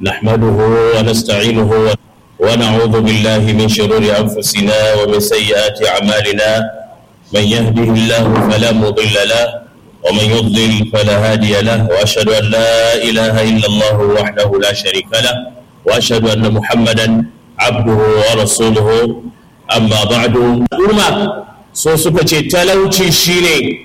نحمده ونستعينه ونعوذ بالله من شرور أنفسنا ومن سيئات أعمالنا من يهده الله فلا مضل له ومن يضلل فلا هادي له وأشهد أن لا إله إلا الله وحده لا شريك له وأشهد أن محمدا عبده ورسوله أما بعد أمة so suka ce talauci shine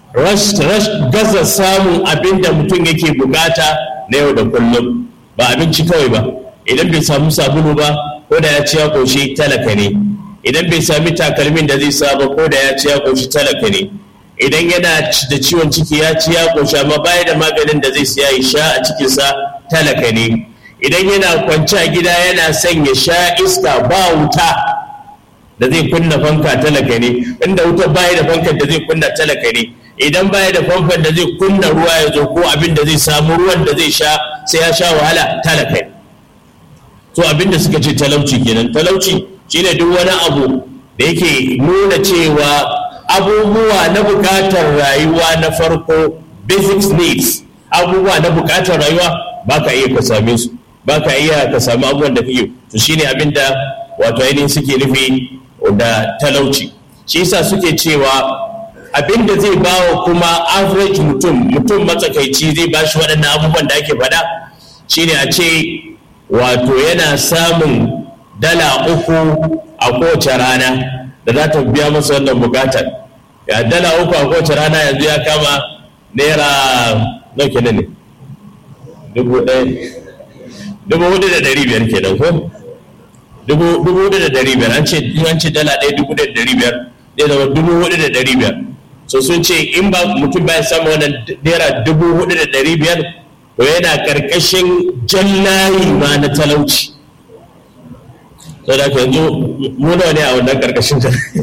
gaza samun abin da mutum yake bukata na yau da kullum ba abinci kawai ba idan bai samu sabulu ba ko da ya ci ya koshi talaka ne idan bai sami takalmin da zai sa ba ko da ya ci ya koshi talaka ne idan yana da ciwon ciki ya ci ya koshi amma baya da maganin da zai siya ya sha a cikinsa talaka ne idan yana kwance a gida yana son ya sha iska ba wuta da zai kunna fanka talaka ne inda wuta baya da fankan da zai kunna talaka ne idan baya da famfan da zai kunna ruwa ya zo ko abin da zai samu ruwan da zai sha sai ya sha wahala talaka ne to abin da suka ce talauci kenan talauci shine duk wani abu da yake nuna cewa abubuwa na bukatar rayuwa na farko basic needs abubuwa na bukatar rayuwa ba ka iya ka same su ba ka iya ka sami abubuwan da kake to shine abin da wato ainihin suke nufi da talauci shi yasa suke cewa abin da zai bawa kuma average mutum mutum matsakaici zai ba shi waɗannan abubuwan da ake faɗa shine a ce wato yana samun dala uku a kowace rana da za ta biya masa wannan bukatar ya dala uku a kowace rana yanzu ya kama naira nau kenan ne dubu ɗaya dubu hudu da ɗari biyar kenan ko dubu hudu da ɗari biyar an ce an ce dala ɗaya dubu da ɗari biyar zai zama dubu hudu da ɗari biyar so sun ce in ba mutum bai samu wannan naira dubu hudu da ɗari biyar to yana ƙarƙashin jallayi ma na talauci to da yanzu muna ne a wannan ƙarƙashin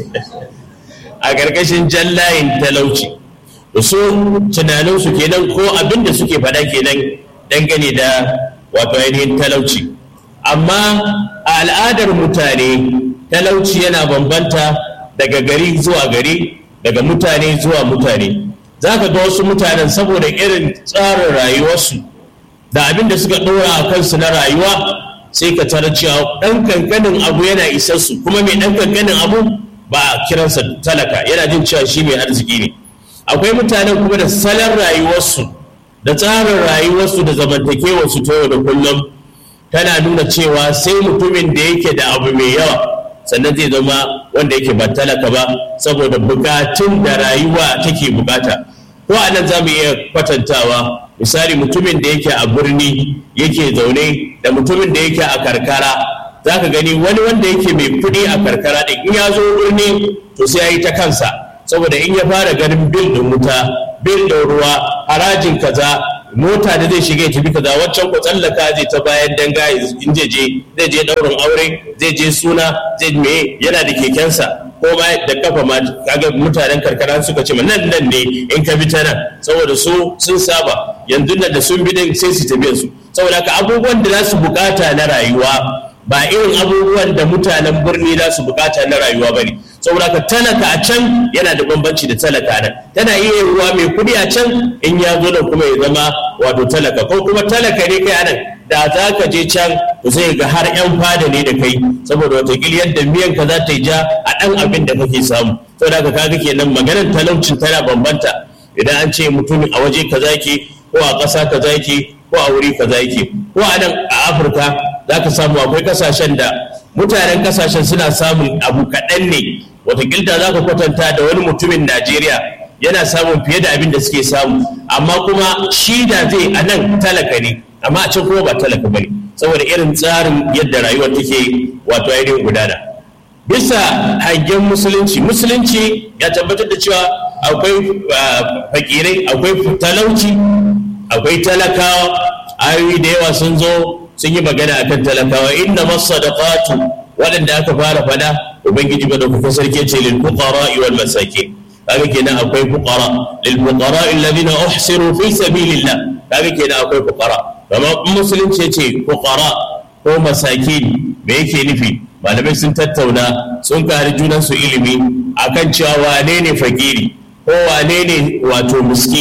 a ƙarƙashin jallayin talauci da su tunaninsu kenan ko abin da suke faɗa kenan dangane da wato ainihin talauci amma a al'adar mutane talauci yana bambanta daga gari zuwa gari daga mutane zuwa mutane za ka ga wasu mutanen saboda irin tsarin rayuwarsu da abin da suka ɗora a kansu na rayuwa sai ka tara cewa ɗan kankanin abu yana isarsu kuma mai ɗan kankanin abu ba a kiransa talaka yana jin cewa shi mai arziki ne akwai mutanen kuma da salon rayuwarsu da tsarin rayuwarsu da zamantakewarsu ta yau da kullum tana nuna cewa sai mutumin da yake da abu mai yawa sannan zai zama wanda yake ba talaka ba saboda bukatun da rayuwa take bukata ko a nan za mu iya kwatantawa misali mutumin da yake a birni yake zaune da mutumin da yake a karkara za ka gani wani wanda yake mai kuɗi a karkara da in ya zo birni to sai ya yi ta kansa saboda in ya fara ganin bil ɗin wuta bil ɗin ruwa harajin kaza mota da zai shiga ya tafi kaza waccan ko tsallaka zai ta bayan danga in je je zai je daurin aure zai je suna zai me yana da kekensa ko ma da kafa ma kaga mutanen karkara suka ce nan nan ne in ka bi ta nan saboda su sun saba yanzu nan da sun bi din sai su tafi su saboda haka abubuwan da za su bukata na rayuwa ba irin abubuwan da mutanen birni za su bukata na rayuwa ba ne saboda ka talaka a can yana da bambanci da talaka nan tana iya ruwa mai kudi a can in ya zo da kuma ya zama wato talaka ko kuma talaka ne kai anan da za ka je can to sai ga har yan fada ne da kai saboda watakila yadda miyan ka za ta yi ja a ɗan abin da kake samu saboda ka kaga kenan maganar talaucin tana bambanta idan an ce mutum a waje kaza yake ko a ƙasa kaza yake ko a wuri kaza yake ko a nan a afirka za ka samu akwai kasashen da mutanen kasashen suna samun abu kaɗan ne watakilta za ka kwatanta da wani mutumin najeriya yana samun fiye da abin da suke samu amma kuma shi da zai a nan talaka ne amma a can kuma ba talaka ba ne saboda irin tsarin yadda rayuwar take wato ainihin gudana bisa hangen musulunci musulunci ya tabbatar da cewa akwai fakirai akwai talauci akwai talakawa ayoyi da yawa sun zo sun yi magana akan talakawa inna masadaqatu waɗanda aka fara fada ubangiji ba da kuka sarki ce lil fuqara wal masakin kaga kenan akwai fuqara lil fuqara alladhina uhsiru fi sabilillah kaga kenan akwai fuqara amma musulunci ce fuqara ko masakin me yake nufi malamai sun tattauna sun kare junan su ilimi akan cewa wane ne fakiri ko wane ne wato miskini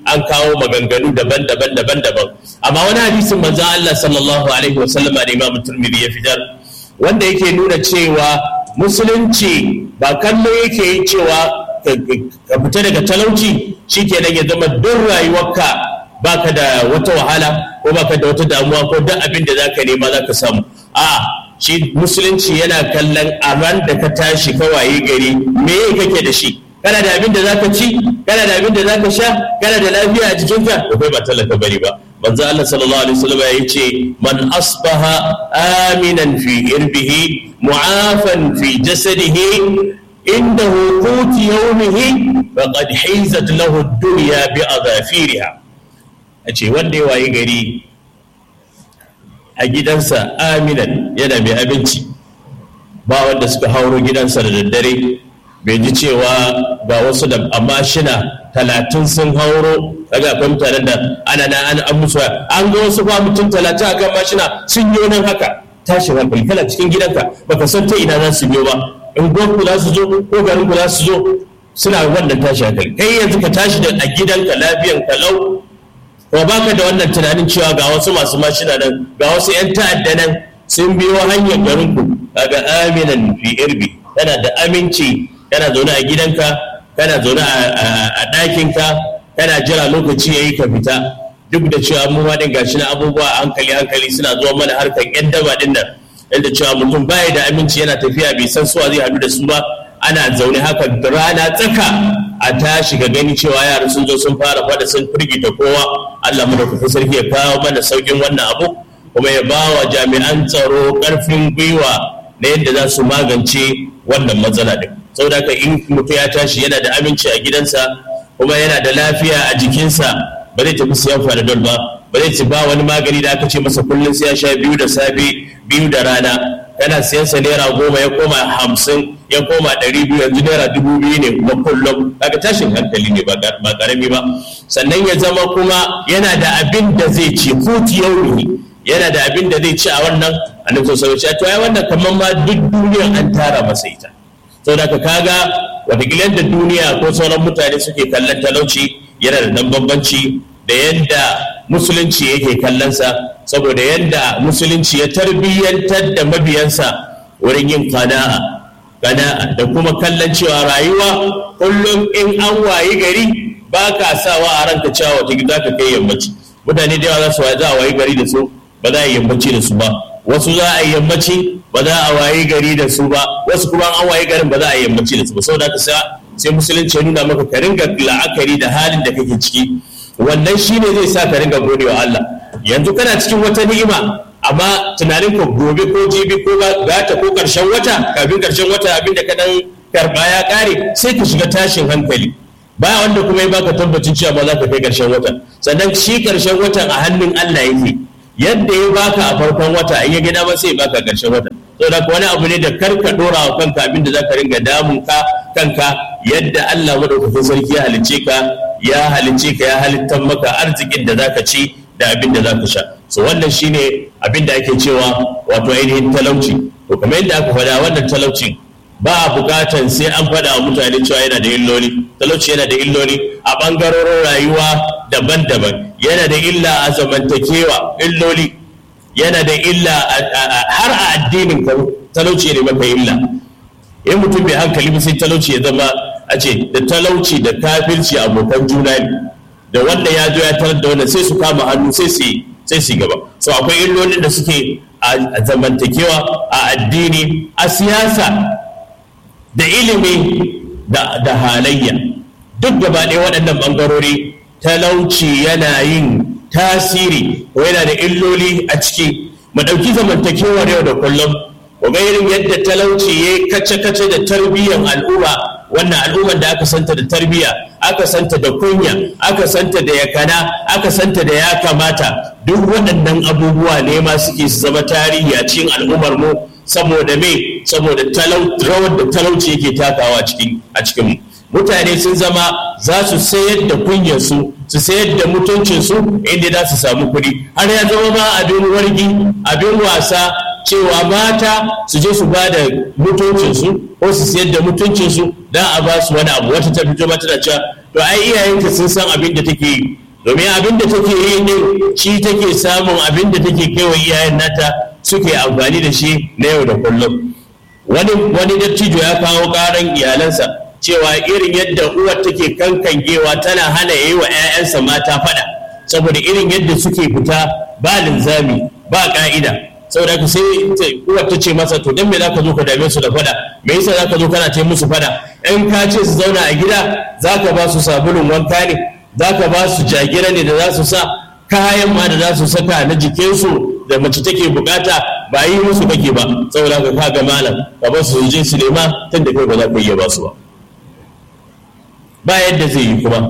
an kawo maganganu daban-daban daban-daban amma wani hadisin manzon Allah sallallahu alaihi wasallama da Imam Tirmidhi ya fitar wanda yake nuna cewa musulunci ba kallo yake yi cewa ka fita daga talauci shikenan ya zama duk rayuwarka baka da wata wahala ko baka da wata damuwa ko duk abin da zaka nema zaka samu a shi musulunci yana kallon a ran da ka tashi ka waye gari me kake da shi kana da abin da zaka ci kana da abin da zaka sha kana da lafiya a jikinka da kai ba talaka bari ba manzo Allah sallallahu alaihi wasallam ya ce man asbaha aminan fi irbihi mu'afan fi jasadihi indahu qut yawmihi faqad hizat lahu ad-dunya bi adhafiriha ace wanda ya waye gari a gidansa aminan yana mai abinci ba wanda suka hauro gidansa da daddare bai ji cewa ga wasu da amma shina talatin sun hauro daga akwai mutanen da ana na an an musu an ga wasu ba mutum talatin akan mashina sun yi nan haka tashi hankali kana cikin gidanka baka san ta ina za su biyo ba in ku za su zo ko garin ku za su zo suna wannan tashi hankali kai yanzu ka tashi da a gidanka lafiyan kalau ko baka da wannan tunanin cewa ga wasu masu mashina nan ga wasu yan ta'adda nan sun biyo hanyar garin ku kaga aminan fi irbi kana da aminci kana zaune a gidanka kana zaune a ɗakinka kana jira lokaci ya yi ka fita duk da cewa mu ma din gashi na abubuwa hankali hankali suna zuwa mana harkar yan daba din nan yadda cewa mutum baya da aminci yana tafiya bai san suwa zai haɗu da su ba ana zaune haka rana tsaka a tashi ga gani cewa yara sun zo sun fara fada sun firgita kowa Allah mu da kuka sarki ya kawo mana saukin wannan abu kuma ya ba wa jami'an tsaro ƙarfin gwiwa na yadda za su magance wannan matsala din saboda haka in mutum ya tashi yana da aminci a gidansa kuma yana da lafiya a jikinsa ba zai tafi siyan fanadol ba ba zai ci ba wani magani da aka ce masa kullum sai ya sha biyu da safe biyu da rana kana siyan sa naira goma ya koma hamsin ya koma ɗari biyu yanzu naira dubu biyu ne kuma kullum kaga tashin hankali ne ba karami ba sannan ya zama kuma yana da abin da zai ci kuti yau yana da abin da zai ci a wannan annabi sallallahu alaihi wasallam to ai wannan kamar ma duk duniyar an tara masa ita saboda ka kaga wataƙila da duniya ko sauran mutane suke kallon talauci yana da dan bambanci da yadda musulunci yake kallonsa saboda yadda musulunci ya tarbiyyantar da mabiyansa wurin yin kana'a kana'a da kuma kallon cewa rayuwa kullum in an wayi gari ba ka sawa a ranka cewa wata gida ka kai yammaci mutane da yawa za su za a wayi gari da su ba za a yi yammaci da su ba wasu za a yi yammaci ba za a wayi gari da su ba wasu kuma an wayi garin ba za a yi yammaci da su ba saboda haka sai musulunci ya nuna maka ka ringa la'akari da halin da kake ciki wannan shine zai sa ka ringa gode wa Allah yanzu kana cikin wata ni'ima amma tunanin ka gobe ko jibi ko gata ko karshen wata kafin karshen wata abin da ka dan karba ya kare sai ka shiga tashin hankali ba wanda kuma ya baka tabbacin cewa ba za ka kai karshen wata sannan shi karshen watan a hannun Allah yake yadda ya baka a farkon wata in ya gida ba sai ya baka karshen wata to da wani abu ne da karka dora wa kanka abin da zaka ringa damun ka kanka yadda Allah madaukakin sarki ya halicce ka ya halicce ka ya halittar maka arzikin da zaka ci da abin da zaka sha so wannan shine abin da ake cewa wato ainihin talauci to kamar yadda aka faɗa wannan talaucin ba a bukatan sai an faɗa wa mutane cewa yana da illoli talauci yana da illoli a ɓangarorin rayuwa daban-daban yana da illa a zamantakewa illoli yana da illa har a addinin ka talauci ne maka illa in mutum bai hankali ba sai talauci ya zama a ce da talauci da kafirci abokan juna ne da wanda ya zo ya tarar da wannan sai su kama hannu sai su sai su gaba so akwai illolin da suke a zamantakewa a addini a siyasa da ilimi da halayya duk gaba ɗaya waɗannan ɓangarori talauci yana yin tasiri ko yana da illoli a ciki mu ɗauki zamantakewar yau da kullum ku ga irin yadda talauci ya kace-kace da tarbiyyar al'umma wannan al'ummar da aka santa da tarbiyya aka santa da kunya aka santa da yakana aka santa da ya kamata duk waɗannan abubuwa ne ma suke su zama tarihi a cikin al'ummar mu saboda me saboda rawar da talauci yake takawa a cikin mutane sun zama za su sayar da kunyarsu su sayar da mutuncinsu inda za su samu kuɗi har ya zama ma abin wargi abin wasa cewa mata su je su ba da mutuncinsu ko su sayar da mutuncinsu don a ba su wani abu wata ta fito mata da cewa to ai iyayenta sun san abin da take yi domin abin da take yi din shi take samun abin da take kaiwa iyayen nata suke amfani da shi na yau da kullum wani wani dattijo ya kawo karan iyalansa cewa irin yadda uwar take kankangewa tana hana yi wa 'ya'yansa mata fada saboda irin yadda suke fita ba linzami ba ka'ida saboda haka sai uwar ta ce masa to dan me zaka zo ka dame su da fada me yasa zaka zo kana ce musu fada in ka ce su zauna a gida zaka ba su sabulun wanka ne zaka ba su jagira ne da za su sa kayan ma da za su saka na jikinsu da mace take bukata ba yi musu kake ba saboda ka kaga malam ka ba su je su nema tun da kai ba za ka iya ba su ba ba yadda zai yi kuma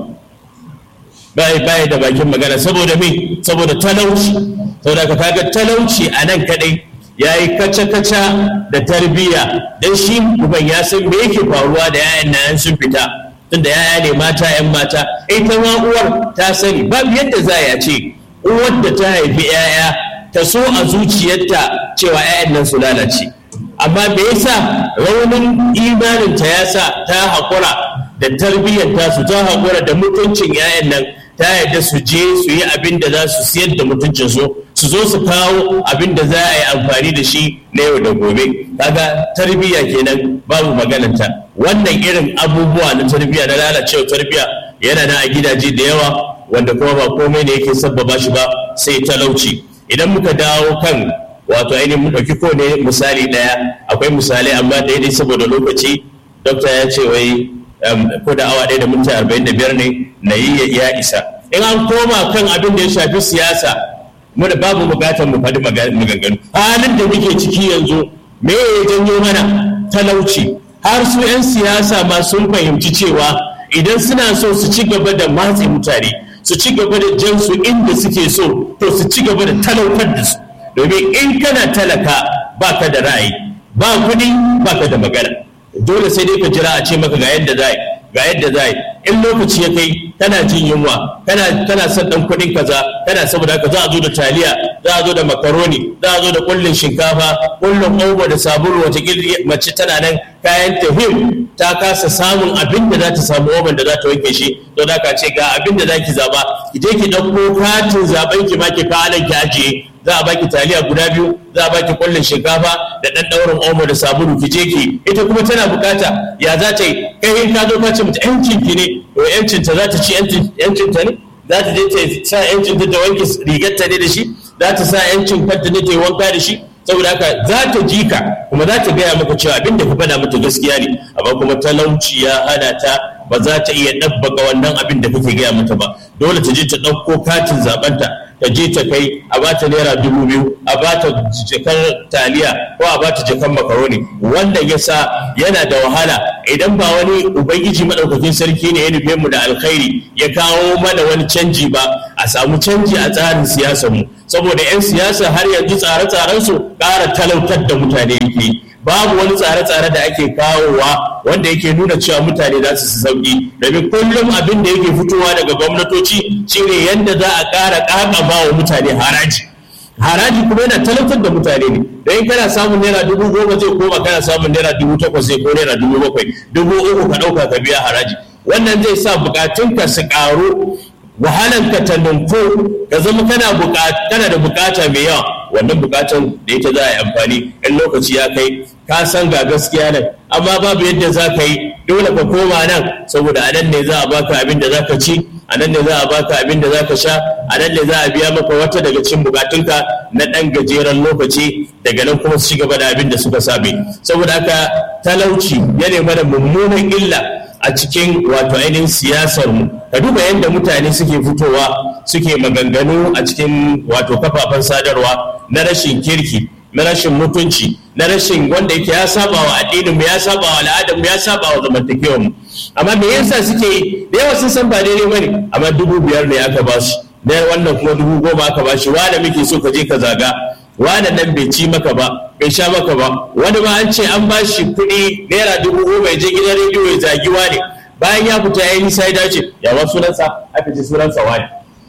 ba ba da bakin magana saboda me saboda talauci saboda ka kaga talauci a nan kadai ya yi kaca-kaca da tarbiyya don shi uban ya san me yake faruwa da 'ya'yan nan sun fita tunda 'ya'ya ne mata 'yan mata ita ma uwar ta sani babu yadda za ya ce uwar da ta haifi 'ya'ya ta so a zuciyarta cewa 'ya'yan nan su lalace amma me yasa raunin imaninta ya sa ta haƙura da tarbiyyar tasu ta haƙura da mutuncin 'ya'yan nan ta yadda su je su yi abin da za su siyar da mutuncin su su zo su kawo abin da za a yi amfani da shi na yau da gobe kaga tarbiyya kenan babu magananta wannan irin abubuwa na tarbiyya na lalacewa tarbiyya yana nan a gidaje da yawa wanda kuma ba komai ne yake sabbaba shi ba sai talauci idan muka dawo kan wato ainihin mu ɗauki ko ne misali ɗaya akwai misalai amma daidai saboda lokaci dokta ya ce wai ko da awa ɗaya da minti arba'in da biyar ne na yi ya isa in an koma kan abin da ya shafi siyasa mu da babu bukatar mu faɗi maganganu halin da muke ciki yanzu me ya janyo mana talauci har su 'yan siyasa ma sun fahimci cewa idan suna so su ci gaba da matse mutane su ci gaba da jan su inda suke so to su ci gaba da talautar da su domin in kana talaka baka da ra'ayi ba kuɗi baka da magana dole sai dai ka jira a ce maka ga yadda za ga yadda za in lokaci ya kai kana jin yunwa kana kana son dan kuɗin kaza kana saboda haka za a zo da taliya za a zo da makaroni za a zo da kullun shinkafa kullun omo da sabulu wata mace tana nan kayan tahim ta kasa samun abin da za ta samu oban da za ta wanke shi to da ka ce ga abin da za ki zaba ki je ki ɗauko katin zaben ki ma ki fa'alan ki ajiye za a baki taliya guda biyu za a baki kullun shinkafa da ɗan ɗaurin omo da sabulu ki je ki ita kuma tana bukata ya za ta yi kai in ka zo ka ce mata yancin ki ne to yancin ta za ta ci yancin ta ne za ta je ta sa yancin ta ta wanke rigar ta ne da shi za ta sa yancin kanta ne ta yi wanka da shi saboda haka za ta ji ka kuma za ta gaya maka cewa abinda ka faɗa mata gaskiya ne amma kuma talauci ya hana ta ba za ta iya ɗabbaka wannan abin da kake gaya mata ba dole ta je ta ɗauko katin zaɓenta ta je ta kai a bata naira dubu biyu a bata jakar taliya ko a bata jakar makaroni wanda ya sa yana da wahala idan ba wani ubangiji madaukakin sarki ne ya nufe mu da alkhairi ya kawo mana wani canji ba a samu canji a tsarin siyasar mu saboda 'yan siyasa har yanzu tsare-tsaren su ƙara talautar da mutane yake babu wani tsare-tsare da ake kawowa wanda yake nuna cewa mutane za su sauki domin kullum abin da yake fitowa daga gwamnatoci shine yadda za a ƙara ƙaƙaba wa mutane haraji haraji kuma yana talautar da mutane ne don kana samun naira dubu goma zai koma kana samun naira dubu takwas zai ko naira dubu bakwai dubu uku ka ɗauka ka biya haraji wannan zai sa bukatunka su ƙaru wahalanka ta nunko ka zama kana kana da bukata mai yawa wannan bukatan da ita za a yi amfani in lokaci ya kai ka san ga gaskiya nan amma babu yadda za ka yi dole ka koma nan saboda a nan ne za a baka abin da za ka ci a nan ne za a baka abin da za ka sha a nan ne za a biya maka wata daga cikin bukatunka na ɗan gajeren lokaci daga nan kuma su ci gaba da abin da suka same saboda haka talauci ya mana mummunan illa a cikin wato ainihin siyasar mu ka duba yadda mutane suke fitowa suke maganganu a cikin wato kafafen sadarwa na rashin kirki na rashin mutunci na rashin wanda yake ya saba wa addinin mu ya saba wa al'adar mu ya saba wa zamantakewar mu amma me yasa suke yi da yawa sun san ba daidai bane amma dubu biyar ne aka ba su na wannan kuma dubu goma aka ba shi wanda muke so ka je ka zaga wanda nan bai ci maka ba bai sha maka ba wani ma an ce an ba shi kuɗi naira dubu goma ya je gidan rediyo ya zagi wani bayan ya fita ya yi nisa ya dace ya ba sunansa aka ce sunansa wani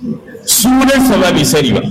sunansa ma bai sani ba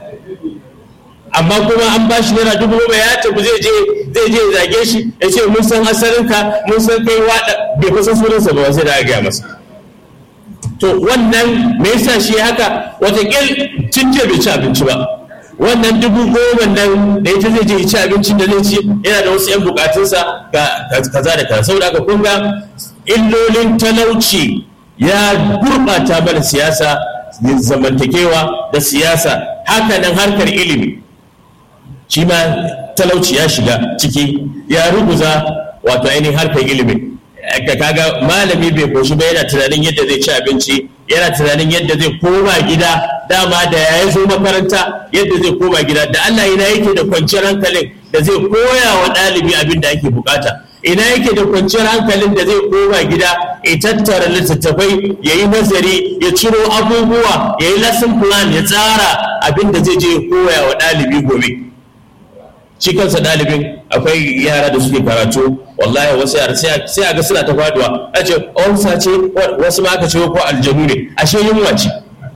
amma kuma an ba shi naira dubu goma ya tafi zai je zai je zage shi ya ce mun san asalinka mun san kai wada bai kusan sunansa ba sai da aka gaya masa to wannan me yasa shi haka watakil tun jiya bai ci abinci ba wannan dubu goma nan da ita zai je ci abincin da zai ci yana da wasu 'yan bukatunsa ga kaza da kaza saboda haka kun ga illolin talauci ya gurɓata mana siyasa zamantakewa da siyasa haka nan harkar ilimi shi ma talauci ya shiga ciki ya ruguza wato ainihin harkar ilimi kaga malami bai koshi ba yana tunanin yadda zai ci abinci yana tunanin yadda zai koma gida dama da ya zo makaranta yadda zai koma gida da Allah ina yake da kwanciyar hankalin da zai koya wa ɗalibi abin da ake bukata ina yake da kwanciyar hankalin da zai koma gida ya tattara littattafai ya yi nazari ya ciro abubuwa ya yi lesson plan ya tsara abin da zai je koya wa ɗalibi gobe shi kansa ɗalibin akwai yara da suke karatu wallahi wasu yara sai a ga suna ta faduwa a ce onsa ce wasu ma aka ce ko aljanu ne ashe yunwa ce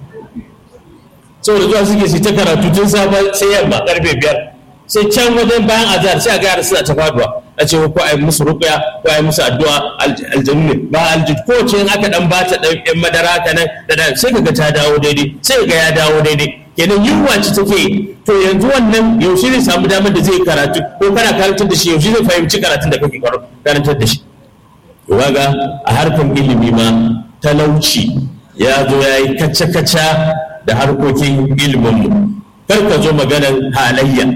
saboda zuwa suke su ta karatu tun safe sai yamma karfe biyar sai can wajen bayan azhar sai a ga yara suna ta faduwa a ce ko ai musu ruqya ko ai musu addu'a aljanu ne ba aljid ko ce in aka dan bata dan yan madara haka nan da sai kaga ta dawo daidai sai ga ya dawo daidai kenan yunwa ce take to yanzu wannan yaushe zai samu damar da zai karatu ko kana karantar da shi yaushe zai fahimci karatun da kake karantar da shi ga a harkar ilimi ma talauci ya zo ya yi kaca-kaca da harkokin iliminmu kar ka zo maganar halayya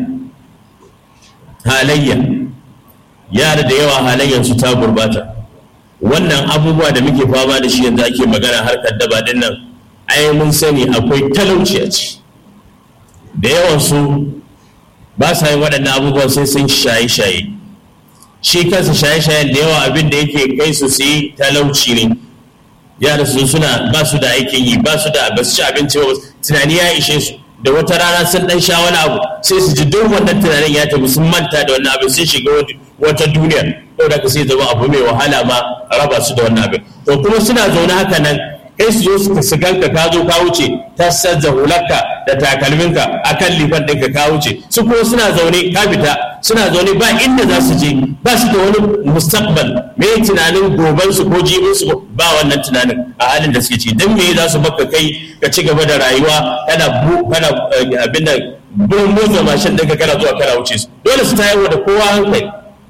halayya yara da yawa halayyarsu ta gurbata wannan abubuwa da muke fama da shi yanzu ake magana harkar daba din nan ai mun sani akwai talauci a ciki da yawansu ba sa yin waɗannan abubuwan sai sun shaye-shaye shi kansa shaye-shayen da yawa abin da yake kai su su yi talauci ne yara su suna ba su da aikin yi ba su da ba su ci abinci ba tunani ya ishe su da wata rana sun dan sha wani abu sai su ji duk wannan tunanin ya tafi sun manta da wannan abin sun shiga wata duniya saboda ka sai zama abu mai wahala ma raba su da wannan abin to kuma suna zaune haka nan kai su zo su su ganka ka zo ka wuce ta sazza hularka da takalminka akan lifan ɗinka ka wuce su kuma suna zaune ka fita suna zaune ba inda za su je ba su da wani mustaqbal me tunanin goban su ko jibin su ba wannan tunanin a halin da suke ci dan me za su baka kai ka ci gaba da rayuwa kana bu kana abin da bin motsa mashin ɗinka kana zuwa kana wuce su dole su tayarwa da kowa hankali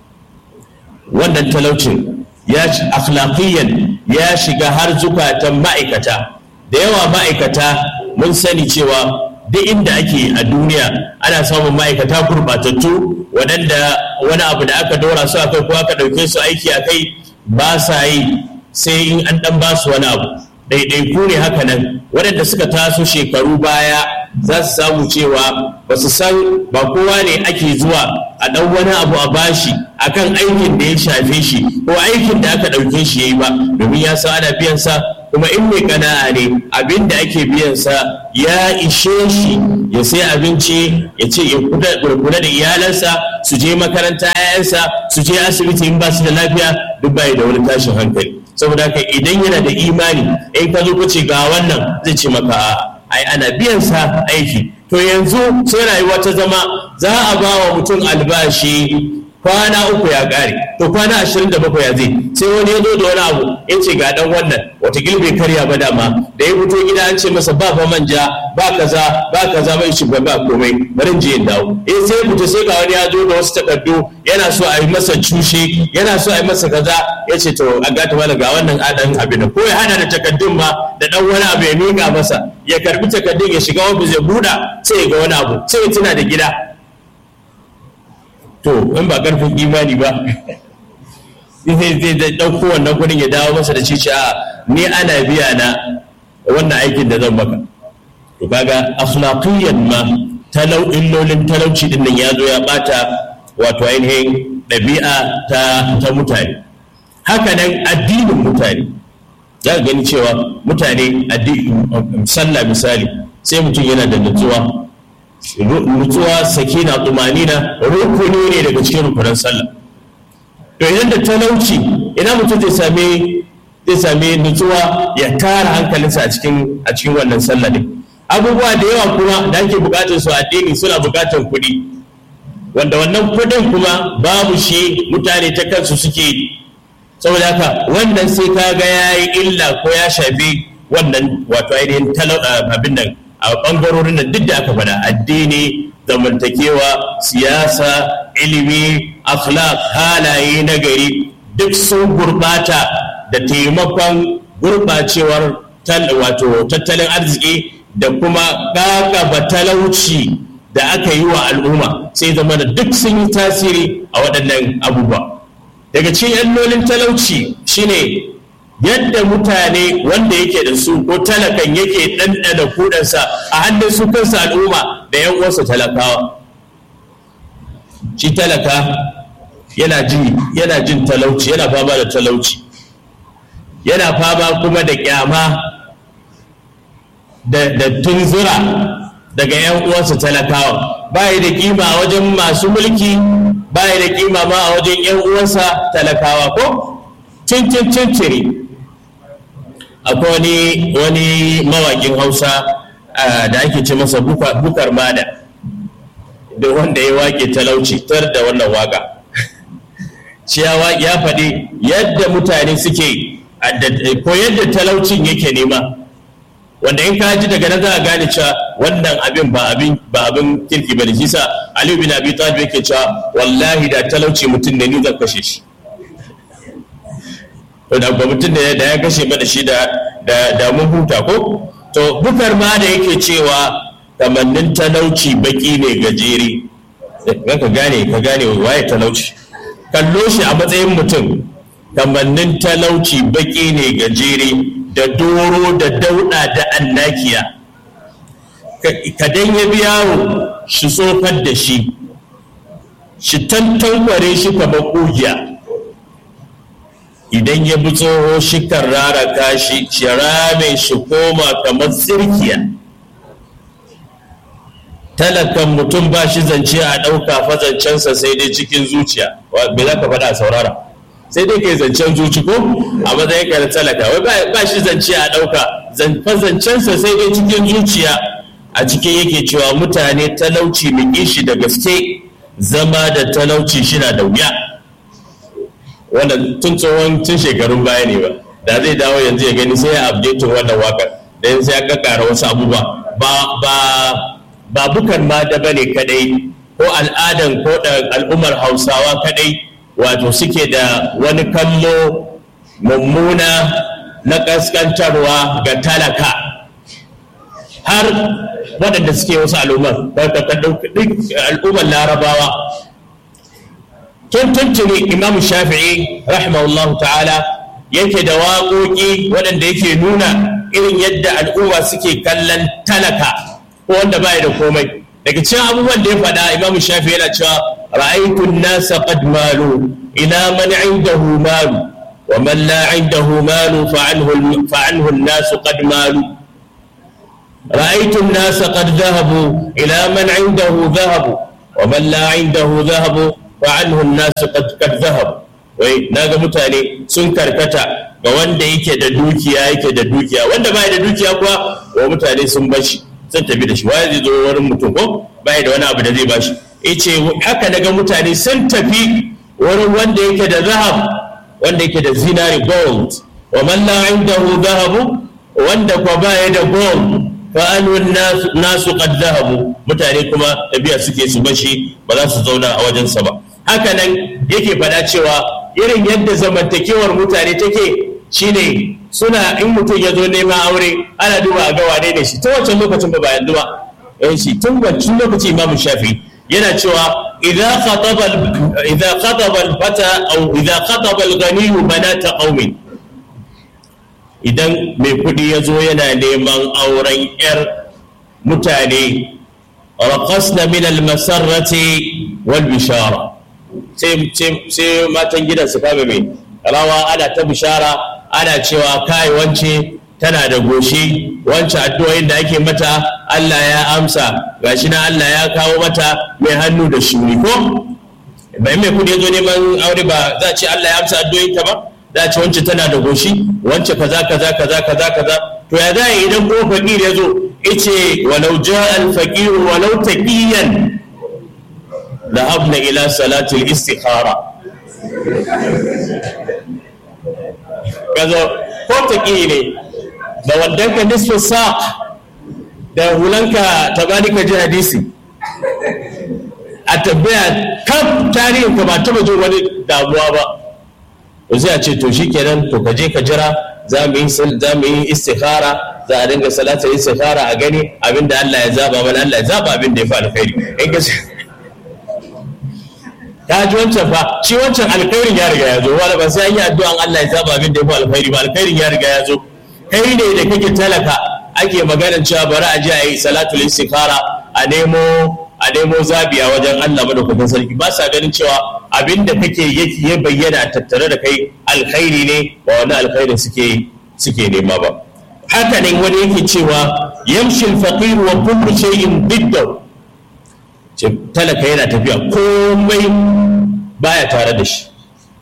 wannan talaucin ya akhlaqiyan ya shiga har zukatan ma'aikata da yawa ma'aikata mun sani cewa duk inda ake a duniya ana samun ma'aikata gurbatattu waɗanda wani abu da aka dora su akai ko aka ɗauke su aiki a kai ba sa yi sai in an ɗan ba su wani abu ɗaiɗaiku ne haka nan waɗanda suka taso shekaru baya za su samu cewa ba su san ba kowa ne ake zuwa a ɗan wani abu a bashi akan aikin da ya shafe shi ko aikin da aka ɗauke shi ya yi ba domin ya san ana biyan sa kuma in mai kana'a ne abin da ake biyan sa ya ishe shi ya sai abinci ya ce ya kula da iyalansa su je makaranta yayansa su je asibiti in ba su da lafiya duk bai da wani tashin hankali saboda haka idan yana da imani in ka zo ka ce ga wannan zai ce maka ai ana biyan sa aiki to yanzu sai rayuwa ta zama za a ba wa mutum albashi kwana uku ya ƙare to kwana ashirin da bakwai ya zai sai wani ya zo da wani abu ya ce ga dan wannan watakila bai karya ba dama da ya fito gida an ce masa ba fa manja ba kaza ba kaza bai shi ba komai bari je in dawo eh sai fito sai ga wani ya zo da wasu takardu yana so a yi masa cushe yana so a yi masa kaza ya ce to a gata mana ga wannan adan abin ko ya hana da takardun ma da dan wani abu ya miƙa masa ya karbi takardun ya shiga ofis ya buɗa sai ya ga wani abu sai ya tuna da gida to in ba karfin imani ba zai zai ɗauko wannan kuɗin ya dawo masa da cici a ni ana biya na wannan aikin da zan maka to kaga akhlaqiyan ma talau illolin talauci din nan ya zo ya bata wato ainihin ɗabi'a ta ta mutane haka nan addinin mutane za ka gani cewa mutane sallah misali sai mutum yana da nutsuwa nutsuwa sakina tumanina rukuni ne daga cikin rukunan sallah to idan da talauci ina mutum zai same zai same nutsuwa ya tara hankalinsa a cikin a cikin wannan sallah ne abubuwa da yawa kuma da ake bukatar su addini suna bukatar kuɗi wanda wannan kuɗin kuma babu shi mutane ta kansu suke yi saboda haka wannan sai ka ga ya yi illa ko ya shafi wannan wato ainihin abin nan a ɓangarorin nan duk da aka faɗa addini zamantakewa siyasa ilimi akhlaq halaye na gari duk sun gurɓata da taimakon gurɓacewar wato tattalin arziki da kuma ƙaƙaba talauci da aka yi wa al'umma sai zama da duk sun yi tasiri a waɗannan abubuwa daga cikin yallolin talauci shine yadda mutane wanda yake da su ko talakan yake ɗanɗana kudansa a hannun su kansa al'umma da yan uwansa talakawa shi talaka yana jin yana jin talauci yana fama da talauci yana fama kuma da kyama da, da tunzura daga yan uwansa talakawa bayi da kima a wajen masu mulki bayi da kima ma a wajen yan uwansa talakawa ko cincin cinciri akwai wani wani mawakin hausa da ake ce masa bukar mada da wanda ya wake talauci tar da wannan waka shi ya faɗi yadda mutane suke ko yadda talaucin yake nema wanda in ka ji daga nan za a gane cewa wannan abin ba abin ba abin kirki bane shi sa Ali bin Abi Talib yake cewa wallahi da talauci mutum ne ni zan kashe shi to da ba mutum da ya kashe mana shi da da mun huta ko to bukar ma da yake cewa kamannin talauci baki ne gajere ka gane ka gane waye talauci kallo shi a matsayin mutum kamannin talauci baki ne gajere da doro da dauda da annakiya kadan ya bi yaro shi tsofar da shi shi tantankware shi kamar ƙugiya idan ya bi tsoho shi kan raraka shi shi rame shi koma kamar tsirkiya talakan mutum ba shi zance a ɗauka fazancensa sai dai cikin zuciya me za ka faɗa a saurara sai dai kai zancen zuci ko a matsayin ka talaka wai ba shi zance a ɗauka fazancensa sai dai cikin zuciya a cikin yake cewa mutane talauci mu shi da gaske zama da talauci shi na da wuya wannan tun tsohon tun shekarun baya ne ba da zai dawo yanzu ya gani sai ya update wannan wakar da sai ya kakkara wasu abubuwa ba ba ba bukan ma da bane kadai ko al'adan ko da al'ummar hausawa kadai wato suke da wani kallo mummuna na kaskantarwa ga talaka har waɗanda suke wasu al'ummar al'ummar larabawa tun tuntuni imam shafi'i rahimahullahu ta'ala yake da waƙoƙi waɗanda yake nuna irin yadda al'umma suke kallon talaka ko wanda baya da komai daga cikin abubuwan da ya faɗa imam shafi'i yana cewa ra'aytu an-nasa qad malu ila man 'indahu malu wa man la 'indahu malu fa 'anhu fa 'anhu an-nasu qad malu رأيت الناس قد ذهبوا إلى من عنده ذهب ومن لا عنده ذهب فعنه الناس قد قد ذهب wai naga mutane sun karkata ga wanda yake da dukiya yake da dukiya wanda bai da dukiya kuwa wa mutane sun bashi sun tafi da shi wai zai zo wurin mutum ko bai da wani abu da zai bashi yace haka naga mutane sun tafi wurin wanda yake da zahab wanda yake da zinari gold wa man la indahu zahabu wanda kuwa baya da gold fa'anun nasu qad zahabu mutane kuma tafiya suke su bashi ba za su zauna a wajensa ba haka nan yake faɗa cewa irin yadda zamantakewar mutane take shine suna in mutum ya zo neman aure ana duba a ga wane ne shi ta wancan lokacin ba yanzu ba eh shi tun wancan lokaci imamu shafi yana cewa idza khataba idza khataba al-fata aw idza khataba al-ghani banata qaumin idan mai kuɗi ya zo yana neman auren 'yar mutane raƙasna min almasarrati wal bishara sai matan gidan su kama mai rawa ana ta bishara ana cewa kai wance tana da goshi wance addu'o'in da ake mata Allah ya amsa gashi na Allah ya kawo mata mai hannu da shuni ko bai mai kuɗi ya zo neman aure ba za a ce Allah ya amsa addu'o'in ta ba za ce wance tana da goshi wance kaza kaza kaza kaza kaza to ya za idan ko fakir ya zo ice walau ja al fakir walau taqiyan dhahabna ila salati al istikhara kazo ko taqi ne da wandanka nisfu sa da hulanka ta bani ka ji hadisi a tabbaya kaf tarihin ka ba taba jin wani damuwa ba to sai a ce to shikenan to ka je ka jira za mu yi za mu yi istikhara za a dinga salatar istikhara a gani abinda Allah ya zaba mana Allah ya zaba abin da ya fi alkhairi in ka ta ji wancan fa shi wancan alkhairin ya riga ya zo wala ba sai an yi addu'an Allah ya zaba abin da ya fi alkhairi ba alkhairin ya riga ya zo kai ne da kake talaka ake maganar cewa bari a je a yi salatul istikhara a nemo a nemo zabi a wajen Allah madaukakin sarki ba sa ganin cewa abin da kake yake ya bayyana tattare da kai alkhairi ne ba wani alkhairin suke suke nema ba haka ne wani yake cewa yamshi al-faqir wa kullu shay'in biddahu talaka yana tafiya komai baya tare da shi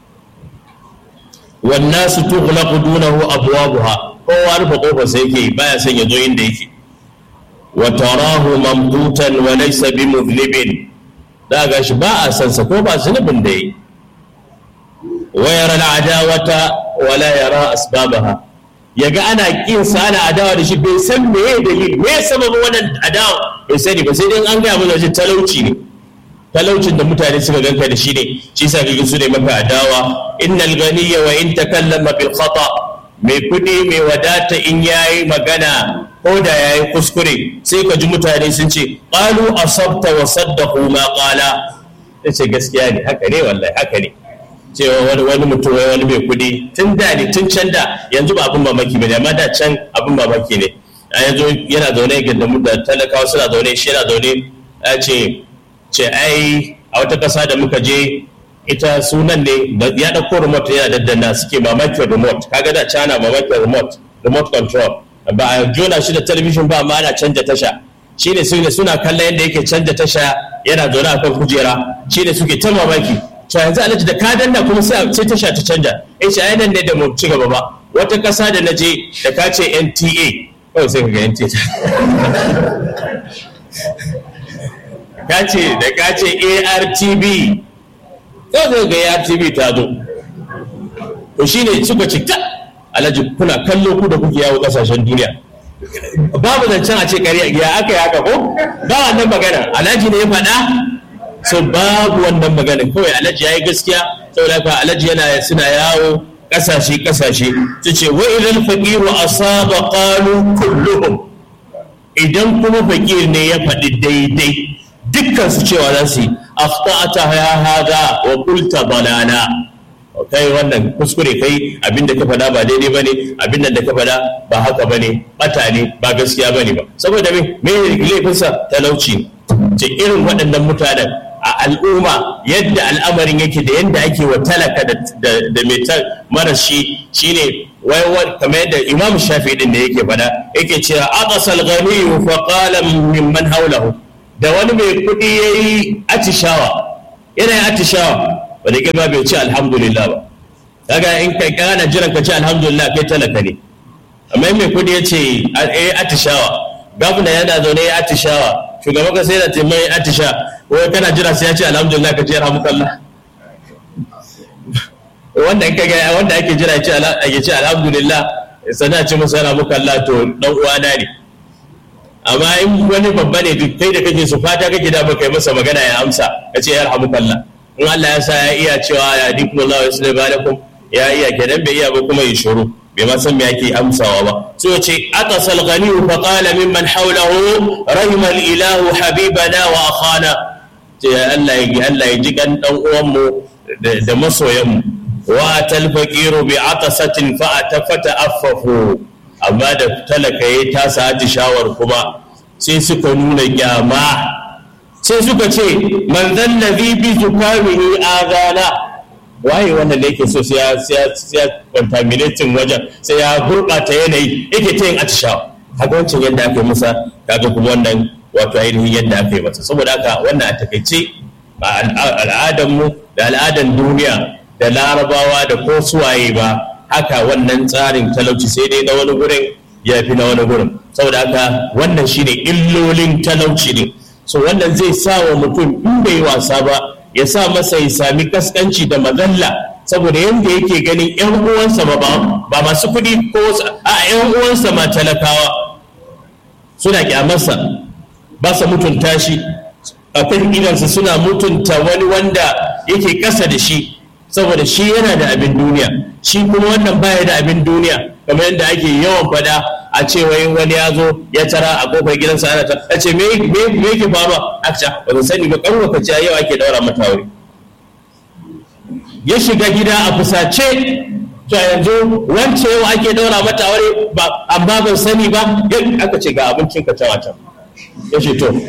wannan su tughlaqu dunahu abwabuha kowa rufe kofar sai yake baya son ya zo inda yake wa tarahu mamqutan wa laysa bimudhnibin da ga shi ba a san sa ko ba zunubin da yi wa yara al'adawata wa la yara asbabaha yaga ana kin sa ana adawa da shi bai san me ya dalili me ya sababin wannan adawa bai sani ba sai dai an gaya mana shi talauci ne talaucin da mutane suka ganka da shi ne shi sa kake su ne maka adawa innal ganiyya wa in takallama bil khata mai kudi mai wadata in yayi magana ko da yayi kuskure sai ka ji mutane sun ce qalu asabta wa saddaqu ma qala yace gaskiya ne haka ne wallahi haka ne cewa wani wani mutum wani mai kudi tun da ne tun can da yanzu ba abin mamaki bane amma da can abin mamaki ne a yanzu yana zaune ga da talakawa suna zaune shi yana zaune ya ce ce ai a wata ƙasa da muka je ita sunan ne ya ɗauko remote yana daddana suke mamakin remote kaga da cana mamakin remote remote control ba a jona shi da talabijin ba amma ana canja tasha shi ne suna kallon yadda yake canja tasha yana zaune a kan kujera shi ne suke ta mamaki to yanzu alhaji da ka danna kuma sai tasha ta canja in shi nan ne da mu ci gaba ba wata ƙasa da na je da ka ce nta kawai sai ka ga nta ka ce da ka ce artb kawai ga artb ta zo to shine suka ce ta alhaji kuna kallo ku da kuke yawo kasashen duniya babu zancen a ce kariya ya aka yi haka ko ba wannan magana alhaji ne ya faɗa so babu wannan magana kawai alhaji ya yi gaskiya saboda haka alhaji yana suna yawo kasashe kasashe su ce wa idan faqiru asaba qalu kulluhum idan kuma fakir ne ya faɗi daidai dukkan su cewa za su yi akhta'ata ya hada wa qulta balana kai wannan kuskure kai abinda ka faɗa ba daidai bane abinda da ka faɗa ba haka bane bata ne ba gaskiya bane ba saboda me me laifinsa talauci ce irin waɗannan mutanen a al'umma yadda al'amarin yake da yadda ake wa talaka da mai marashi shine wai kamar yadda imam shafi din da yake faɗa yake cewa aqsal ghani fa qala mimman hawlahu da wani mai kuɗi yayi atishawa yana yin atishawa wanda kai ba bai ce alhamdulillah ba kaga in kai kana jiran ka ce alhamdulillah kai talaka ne amma mai kuɗi ya ce eh atishawa gwamna yana zaune ya atishawa shugaban kasa yana taimai atisha wai kana jira sai ya ce alhamdulillah ka ce alhamdulillah wanda in kaga wanda ake jira ya ce ake ce alhamdulillah sannan ce masa alhamdulillah to dan uwana ne amma in wani babba ne duk kai da kake su fata kake da baka yi masa magana ya amsa ka ce yarhamukallah in Allah ya sa ya iya cewa ya dikum Allah wa sallallahu alaikum ya iya kenan bai iya ba kuma yi shuru bai ma san me yake amsawa ba so ce atasal ghani fa qala mimman hawlahu rahima al ilahu habibana wa akhana ce Allah ya Allah ya ji kan dan uwan mu da masoyan mu wa tal faqiru bi atasatin fa atafata affafu amma da talaka ya tasa haji shawar kuma sai suka nuna kyama sai suka ce man zallazi bi zukamihi azana waye wannan da yake so sai ya sai ya contaminating wajen sai ya gurbata yanayi yake ta yin atishawa haka wancan yadda aka yi masa kaga kuma wannan wato ainihin yadda aka yi masa saboda haka wannan a takaice ba al'adan mu da al'adan duniya da larabawa da ko suwaye ba haka wannan tsarin talauci sai dai na wani gurin ya fi na wani gurin saboda haka wannan shine illolin talauci ne so wannan zai sa wa mutum in bai wasa ba ya sa masa ya sami kaskanci da mazalla saboda yadda yake ganin yan uwansa ba ba masu kuɗi ko a yan uwansa ma talakawa suna kyamarsa ba sa mutunta shi a kan idansa suna mutunta wani wanda yake ƙasa da shi saboda shi yana da abin duniya shi kuma wannan baya da abin duniya kamar yadda ake yawan fada a ce wai wani ya zo ya tara a kofar gidansa ana ta a ce me me yake faruwa aka ce ba sani ba kan lokaci yau ake daura mata aure ya shiga gida a fusace to yanzu wance yau ake daura mata aure ba amma ban sani ba aka ce ga abincin ka can can ya ce to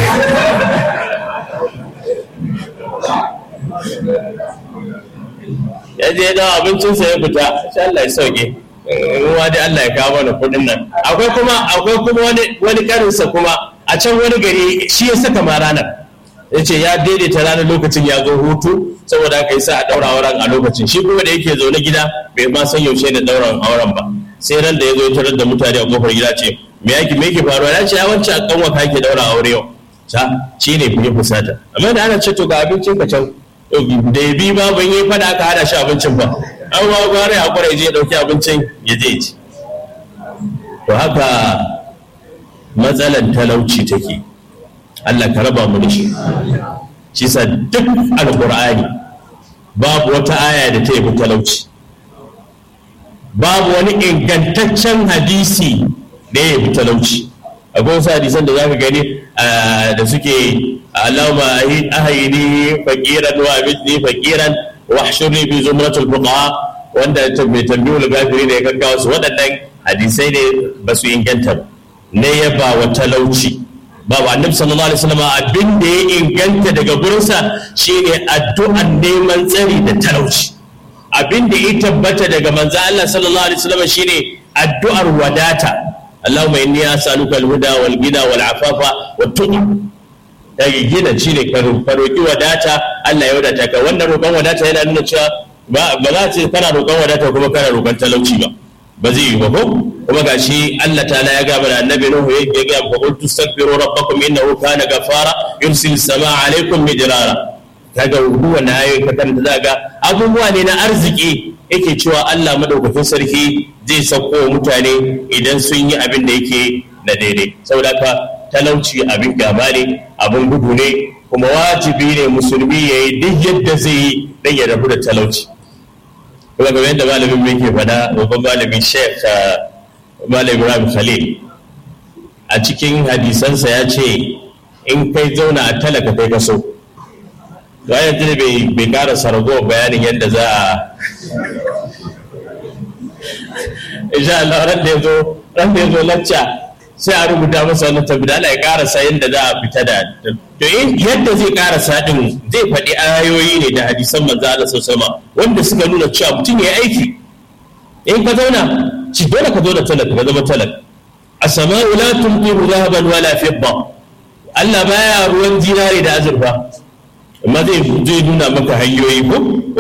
ya je da abincinsa ya fita sai Allah ya sauke ruwa dai Allah ya kawo mana kudin nan akwai kuma akwai kuma wani wani karinsa kuma a can wani gari shi ya saka ma ranar ya ce ya daidaita ranar lokacin ya zo hutu saboda haka yi sa a daura auren a lokacin shi kuma da yake zaune gida bai ma san yaushe da dauran auren ba sai ran da ya zo ya tarar da mutane a kofar gida ce me yake me yake faruwa ya ce ya wance a kanwa ka yake daura aure yau ta shi ne fiye fusata amma da ana ce to ga abincin ka can da ya bi ba ban yi fada ka hada shi abincin ba an wa gware a kwarai je dauki abincin ya je ci to haka matsalan talauci take Allah ka raba mu da shi shi sa duk alqur'ani babu wata aya da ta yi talauci babu wani ingantaccen hadisi da ya yi talauci akwai wasu hadisan da zaka gani da suke Allahumma ahayini faqiran wa abidni faqiran wa ahshurni bi zumratul fuqaha wanda mai tambiyul gafiri da ya gaggawa su waɗannan hadisai ne ba su inganta ba ne ya ba wa talauci babu annabi sallallahu alaihi wasallam abin da ya inganta daga gurinsa shine addu'an neman tsari da talauci abin da ya tabbata daga manzo Allah sallallahu alaihi wasallam shine addu'ar wadata Allahumma inni as'aluka al-huda wal ghina wal afafa wat tuqa daga gina shine ka roki wadata Allah ya wadata ka wannan roƙon wadata yana nuna cewa ba za ce kana roƙon wadata kuma kana roƙon talauci ba ba zai yi ba ko kuma gashi Allah ta'ala ya gaba da annabi Nuhu ya ga fa qultu astaghfiru rabbakum innahu kana ghafara yursil samaa alaikum midrara kaga huwa na ayoyi ka kanta zaga abubuwa ne na arziki yake cewa Allah madaukakin sarki zai sauko mutane idan sun yi abin da yake na daidai saboda ka talauci abin gaba ne abin gudu ne kuma wajibi ne musulmi ya yi duk yadda zai yi don ya rabu da talauci kuma game yadda malamin mai ke faɗa babban malamin sheikh malam ibrahim khalil a cikin hadisansa ya ce in kai zauna a talaka kai ka so to yanzu bai bai ƙara sargo bayanin yadda za a insha Allah ran da yazo ran da yazo lacca sai a rubuta masa wannan tabbida Allah ya karasa yadda za a fita da to yadda zai karasa din zai faɗi ayoyi ne da hadisan manzo Allah sallallahu wanda suka nuna cewa mutum ya aiki in ka zauna ci dole ka zo da talaka ka zama talaka as-sama'u la tumtiru dhahaban wala fidda Allah baya ruwan zinare da azurfa amma zai nuna maka hanyoyi ko